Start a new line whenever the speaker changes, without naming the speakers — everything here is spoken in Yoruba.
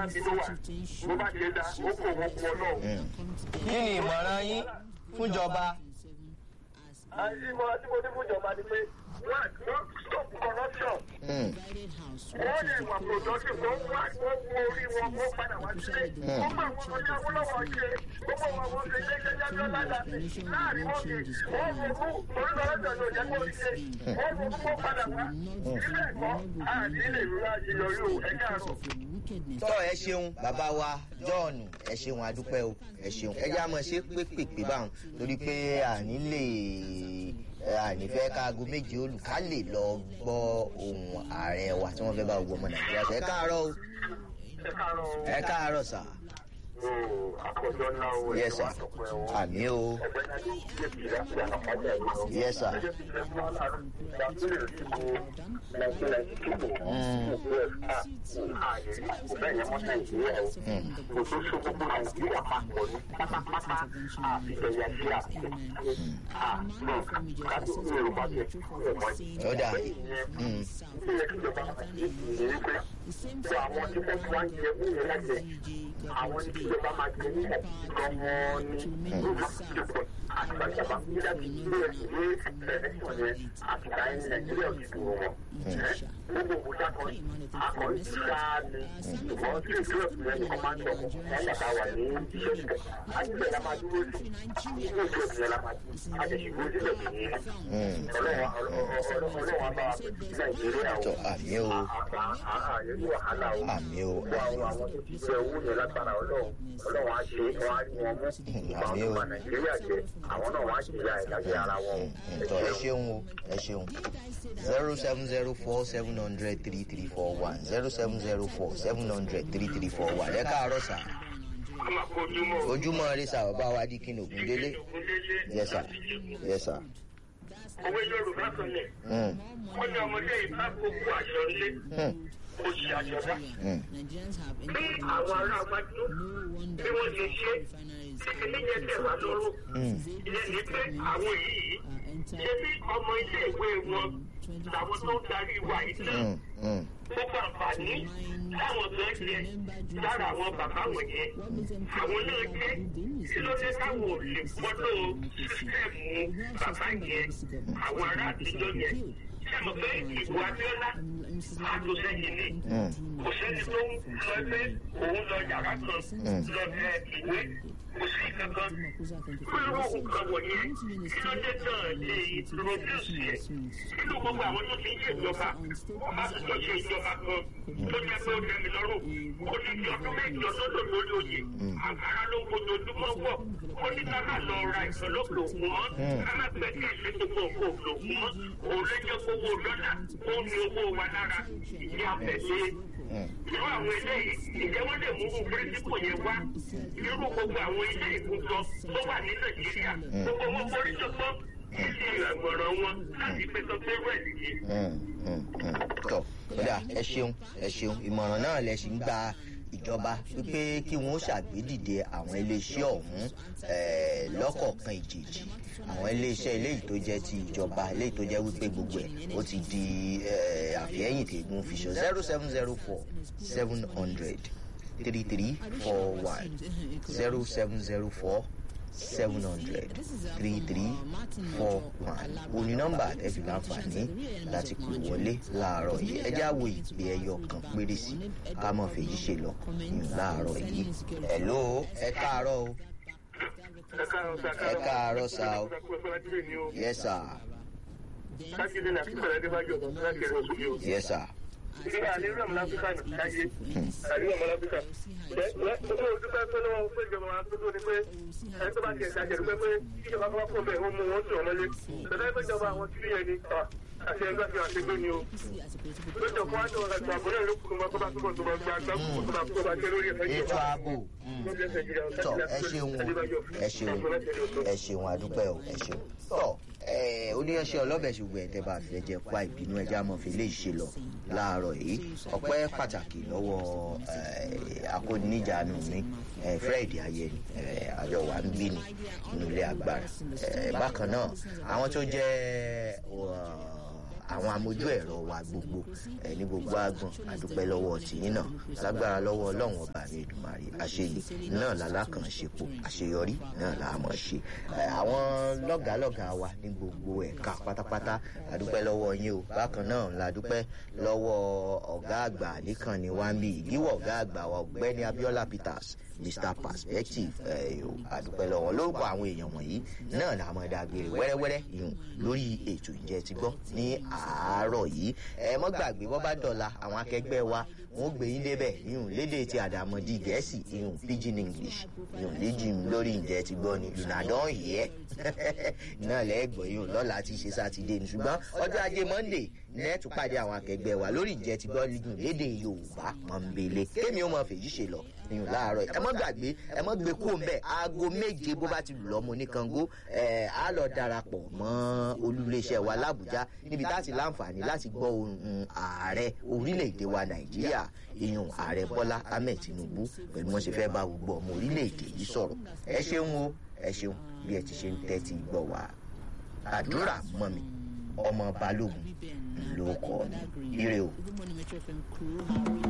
láti ló wà bó bá ṣe dá ó kò wọ́n kú ọlọ́run.
kí ni ìmọ̀ràn yín fúnjọba
àti ìmọ̀ràn tí mo ní fún ìjọba ni pé wọ́n wọ́n stop corruption. wọ́n lè wà productive wọ́n wá wọ́n wọ orí wọn wọ́n padà wá sílé. wọ́n bá wọn ọjà wọ́lọ́wọ́ ṣe gbogbo wọn wọ́n ṣe ilé iṣẹ́ jájọ́ láti láàrin wọn kì wọ́n ronú torí lọ́jọ́ ní òjẹ́ kó rí ṣe wọ́n ronú wọ́n padà wá. ilé ẹ̀kọ́ àti ilé ìrora àṣeyọrí o ẹ̀ka àrùn.
tọ́ ẹ ṣeun bàbá wa john ẹ ṣeun adúpẹ́ o ẹ ṣeun ẹ já mọ̀ ṣe pépèpé báwọn torí pé àní lè àní fẹ́ káago méje olùkà lè lọ gbọ́ ohun ààrẹ wa tí wọ́n fẹ́ bá gbogbo ọmọ nàìjíríà sọ ẹ káàárọ̀ o
ẹ káàárọ̀ o.
ẹ káàárọ̀ sà
ooo àkọjọ ńlá o
Yes, sir.
àtọ̀pẹ́ o.
àmì o
ẹgbẹ́ náà ló ń ṣe bí láti àlàkájà yìí o.
yes sir
Gẹ́gẹ́ bí ilẹ̀ fún aláàrú ìgbàgbére ìdìbò 1992 ààyè rí kò bẹ́ẹ̀ yẹn mọ́ nàìjíríà o. kò tó so gbogbo nàìjíríà papọ̀ ní pátápátá àfihàn sí àfihàn. àmọ́ kájú yorùbá jẹ ọmọ yìí.
ó dà
ìyẹn ilé ìjọba àti ìrírí pé fún àwọn tí wọ́n wá ń jẹ oúnjẹ lájẹ àwọn tí ìjọba máa jẹ nímọ̀ gan-an ní lórí ìjọba àtìgbà ìjọba nígbà tí ilé ìwé ẹ̀ẹ́dẹ́gbọ̀n yẹn àtìgbà yẹn ní nàìjíríà ò ti dùn wọn. gbogbo òkúta kan akọ̀rí ti sáà ni ṣùgbọ́n tí ìjọba ìpínlẹ̀ nìkan máa ń sọ wọn bàbá wà ní iṣẹ́ ìjọba àtìgbà la máa dúró sí ilé ìjọba ìpínlẹ̀ la máa dúró àtẹ̀síwò sílẹ̀ sí ní ọlọ́run á bá wa pẹ̀lú nàìjíríà
tọ́ àmì o
ààyè ní wàhálà o
àmì o
gbogbo àwọn àwọn tó ti jẹ owó yẹn lágbára ọlọ́run ọlọ́run á ṣe wọn á rí wọn mú ìgbà
àmì
wọn
o.
bá nàìjíríà jẹ àwọn náà wọn á jìyà ìdájọ́ ara wọn o.
tọ́ ẹ ṣeun o ẹ ṣeun zero seven zero four seven hundred three three four one zero seven zero four seven hundred three three four one ẹ káàárọ̀ sà ojúmọ́ rí sà bàbá wa di kí ni ògúndélé yes sir yes sir.
owó yorùbá kan lẹ̀
Mm,
wọ́n ní ọmọdé ìbá gbogbo àṣọ ilé
mm,
ó ṣe àjọdá.
mm.
bí àwọn ará wájú bí wọ́n ṣe ṣe títí níyẹn tẹ̀ wá lọ́rùn
Mm.
ìyẹn ní pé àwọn yìí ṣe bí ọmọ ilé ìwé wọn làwọn tó ń darí wa yìí náà
Mm, mm.
gbogbo àǹfààní táwọn kan jẹ lára àwọn bàbá wọ̀nyẹn àwọn náà jẹ kí ló dé táwọn ò lè gbọ́dọ̀ sísẹ́ẹ̀mù bàbá yẹn àwọn ará àtijọ́ yẹn sẹ́mu pé ìbò abiola àtòsẹ́yìn ni kò sẹ́ni tó ń sọ pé òun lọ yàrá kan lọ tẹ ìwé kò sí kankan irú nǹkan wọ̀nyẹn kí ló dé náà lè introduce yẹ nínú gbogbo àwọn tó ti ń ṣèjọba wọ́n bá tún jọ ṣe ìjọba kan tó jẹ́ pé ó tẹ̀mí lọ́rùn ó ní kí ọdún méjì ọdún lò lórí oyè àgbàrá ló ń fojoojúmọ́ wọ̀ ó ní ká má lọ ra ìsọlọ́pọ̀ òkun mọ́ ká má gbẹ́kẹ̀ lé gbogbo òkú òkun mọ́ òun lè jẹ́ kówó dọ́là ó ní owó wa lára ìdí àfẹ̀lé irú àwọn eléyìí ìjẹ́ wọ́n lè mú irú pírísìpù yẹn wá irú gbogbo àwọn ilé ìkójọ tó wà ní nàìjíríà gbogbo wọn forí sọgbọ́n títí ìrànwọ́ràn wọn láti pé sọ pé rẹ̀ nìyí.
Mm, mm, mm. tọ́ kódà ẹ ṣeun ẹ ṣeun ìmọ̀ràn náà lẹ ṣì ń gba ìjọba wípé kí wọ́n ṣàgbédìde àwọn iléeṣẹ́ ọ̀hún eh, lọ́kọ̀ọ̀kan ìjèjì àwọn iléeṣẹ́ eléyìí tó jẹ́ ti ìjọba eléyìí tó jẹ́ wípé gbogbo ẹ̀ ó ti di eh, àfihẹ́yìn tẹ̀gùn fiṣọ zero seven zero four seven hundred three three four one zero seven zero four seven hundred three three four one òní nọ́mbà àtẹ́fì láǹfààní láti pè wọlé láàárọ̀ yìí ẹjẹ́ àwọ̀ ìpè ẹyọ kan péré sí ká mọ̀ fèyí ṣe lọ yùn láàárọ̀ yìí ẹ̀ló ẹ káàárọ̀ o
ẹ káàárọ̀ sá
ẹ káàárọ̀ sá o yẹ sà
kájídé ní akíkọ̀ọ́ ẹ̀dẹ́gbàjọ́ ọ̀dọ́ láti ẹ̀rọ òṣèlú o.
yẹ sà
ìdílé àlérò ọmọ láfíríkà ní káyé àlérò ọmọ láfíríkà. ẹ ẹ owó dúpẹ́ pé lọ́wọ́ pé ìjọba wa tó tó ni pé ẹni tó bá tiẹ̀ ṣàjẹ́ dúpẹ́ pé ìjọba kọ́ fún bẹ́ẹ̀ ó mú wọn sùn ọmọlé. bẹ́ẹ̀ pé ìjọba àwọn tí yẹn ni àti ẹgbẹ́ fi àṣegbé ni o. lójó fún àjọ ọ̀gá àbúrò ìlú kùkùmọ́ tó bá túbọ̀ tó bá gba àgbà kùkùmọ́ tó bá tó bá ké lórí ẹ̀fẹ́
ètò
ìjọba.
ààbò mm. tọ ẹ ṣeun o ẹ ṣeun ẹ ṣeun àdúpẹ́ o ẹ ṣeun tọ ẹ oníyanṣẹ́ ọlọ́bẹ̀ ṣùgbọ́n ẹ̀ tẹ́ bá fẹ́ jẹ́ pa ìbínú ẹja mọ̀ fi lè ṣe lọ láàárọ̀ yìí ọpẹ́ pàtàkì lọ́wọ́ akóníjànú mi eh, fred ayẹni eh, àjọ wa ń bí ni nínú ilé agbára Eh, bákan náà àwọn tó jẹ́ uh, àwọn amójú ẹ̀rọ wa gbogbo ẹ̀ ní gbogbo àgbọn àdúpẹ́ lọ́wọ́ tìyín náà lágbára lọ́wọ́ ọlọ́run ọba mi ìdùmarè àṣeyè náà lálákànṣepọ̀ àṣeyọrí náà là á mọ̀ ṣe àwọn lọ́gàálọ́gàá wa ní gbogbo ẹ̀ka pátápátá àdúpẹ́ lọ́wọ́ yín o bákan náà la dúpẹ́ lọ́wọ́ ọ̀gá àgbà níkànnì wambi ìdíwọ̀ ọ̀gá àgbà wa ọ̀gbẹ́ni abiola peters mr perspective àdúpẹ́ lọ́wọ́ lórúkọ àwọn èèyàn wọ̀nyí náà la mọ̀ dàgbére wẹ́rẹ́wẹ́rẹ́ ìhùn lórí ètò ìjẹ́ ti gbọ́ ní àárọ̀ yìí ẹ mọ́ gbàgbé bọ́ bá dọ̀la àwọn akẹgbẹ́ wa wọn gbé yín débẹ̀ ìhùn lédè ti àdàmọ̀dì gẹ̀ẹ́sì ìhùn pidgin english ìhùn léjì lórí ìjẹ́ ti gbọ́ ni unadon yẹ náà lẹ́gbọ̀n ìhùn lọ́la ti ṣe sátidé ni ṣùgbọ́n ọjọ́ ajé monday nẹ́ẹ̀tù pàdé àwọn akẹgbẹ́ wa lórí ìjẹ́ ti gbọ́ ìhùn lédè yorùbá mọ̀nbélé kémi ó mọ fèjì ṣe lọ ìhùn láàárọ̀ ẹ mọ́ gbàgbé ẹ mọ́ gbé kó mbẹ́ aago méje bó bá ti lù lọ́mọ ní kango ẹ̀ á lọ darapọ̀ mọ́ olúléeṣẹ́ wa làbújá níbi tá a ti láǹfààní láti gbọ́ ohun ààrẹ orílẹ̀-èdè wa nàìjíríà ìyún ààrẹ bọ́lá ahmed tinubu pẹ̀lú wọn ṣe fẹ́ bá gbogbo ọmọ orílẹ̀-èdè yìí sọ̀rọ̀ ẹ ṣeun o ẹ ṣeun bí ẹ ti ṣe ń tẹ́tí gbọ́ wa àdúrà mọ́ mi ọmọ balógun ló kọ́ mi ire o.